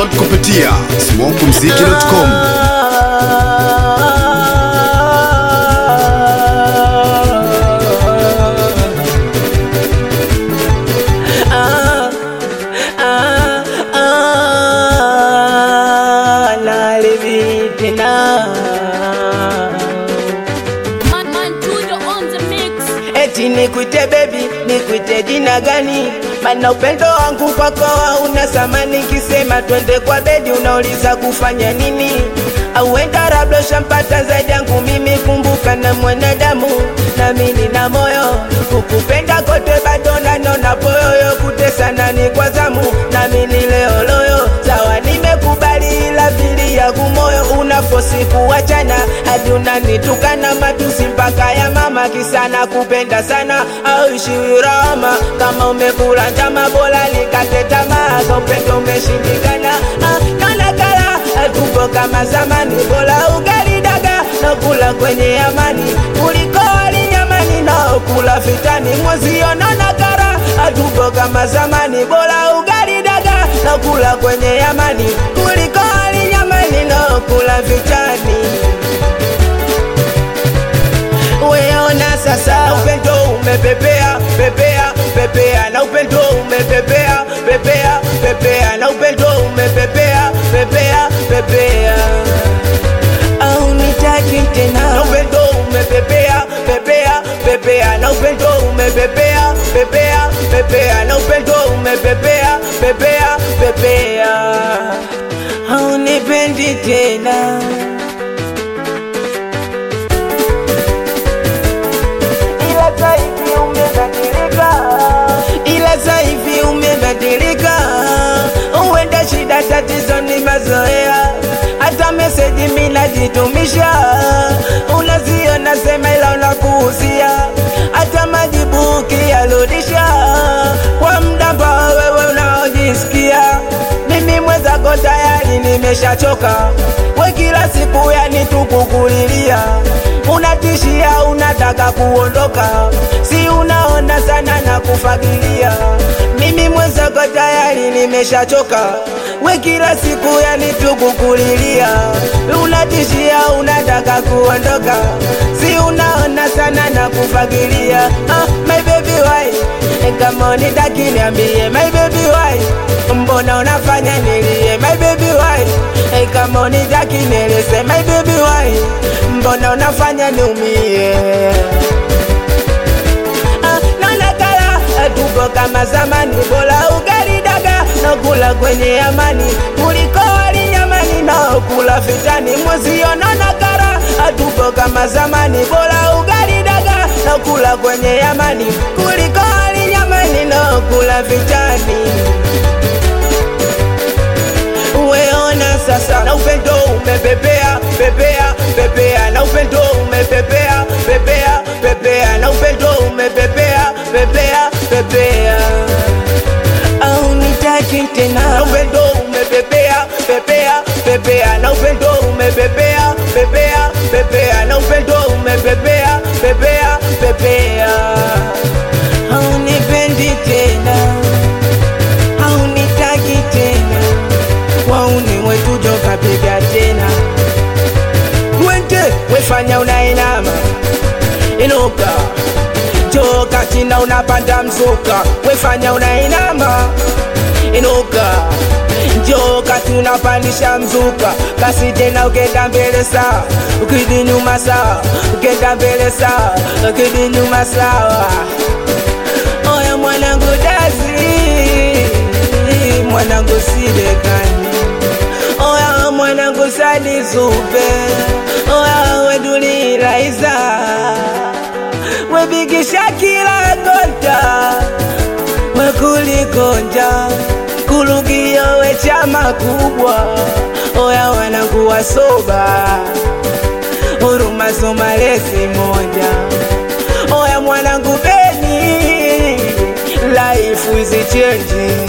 Download kupitia smokumziki.com. Ah, ah, ah, nalivitena Man, man, Tudo on the mix. eti nikwite bebi nikwite jina gani mana upendo wangu kwako hauna samani kisema twende kwa bedi unauliza kufanya nini auenda labda shampata zaidi yangu mimi kumbuka na mwanadamu nami nina moyo kukupenda kote bado nanona poyoyo kutesana ni kwa zamu nami ni leoloyo sawa nimekubali ila vili yangu moyo unafosi kuachana hadi unanitukana matusi mpaka ya mama kisana kupenda sana au ishiwirama kama umekula njama bora likate tamaa ka upendo umeshindikana ah, kalakala tupo kama zamani bora ugali daga na kula kwenye amani kuliko wali nyamani naokula vitani mwezionona kara atupo kama zamani bora ugali daga na kula kwenye amani kuliko wali nyamani naokula vitani weona sasa upendo umepepea pepea pepea na upendo umepepea pepea pepea na upendo umepepea pepea pepea au nitaki tena na upendo umepepea pepea pepea na upendo umepepea pepea pepea na upendo umepepea pepea pepea au nipendi tena ila sasa hivi umebadilika, ila sasa hivi umebadilika. Huenda shida tatizo ni mazoea, hata meseji mimi najitumisha, unaziona sema, ila unakuuzia hata majibu ukiyarudisha kwa muda ambao wewe unaojisikia mimi mwenzako tayari nimeshachoka, we kila siku yani tukukulilia, unatishia unataka kuondoka, si unaona sana na kufagilia. Mimi mwenzako tayari nimeshachoka, we kila siku yani tukukulilia, unatishia unataka kuondoka, si unaona sana na kufagilia. Ah, my baby why kama unitaki niambie my baby why mbona unafanya nilie my baby why hey, kama unitaki nieleze my baby why mbona unafanya niumie Ah, nonekana tupo kama zamani bora ugali daga nakula kwenye amani kuliko wali nyamani naokula vitani mwezionona kara tupo kama zamani bora ugali daga nakula kwenye amani kuliko wali nyamani naokula vitani uweona sasa na upendo umepepea pepea pepea na upendo umepepea pepea pepea na upendo umepepea pepea pepea au nitaki tena na upendo umepepea pepea pepea na upendo umepepea pepea pepea na upendo umepepea pepea pepea au nipendi tena au nitaki tena wauni wetu joka piga tena wende wefanya unainama inuka joka china unapanda mzuka wefanya unainama inuka joka tunapandisha mzuka kasi tena ukenda mbele sawa ukidi nyuma sawa ukenda mbele sawa ukidi nyuma sawa oya mwanangu dazi mwanangu sidekani oya mwanangu sadizupe oya weduliraiza webigisha kila kota wekulikonja kulugio wechama kubwa oya wanangu wasoba huruma somalezi moja oya mwanangu beni life is changing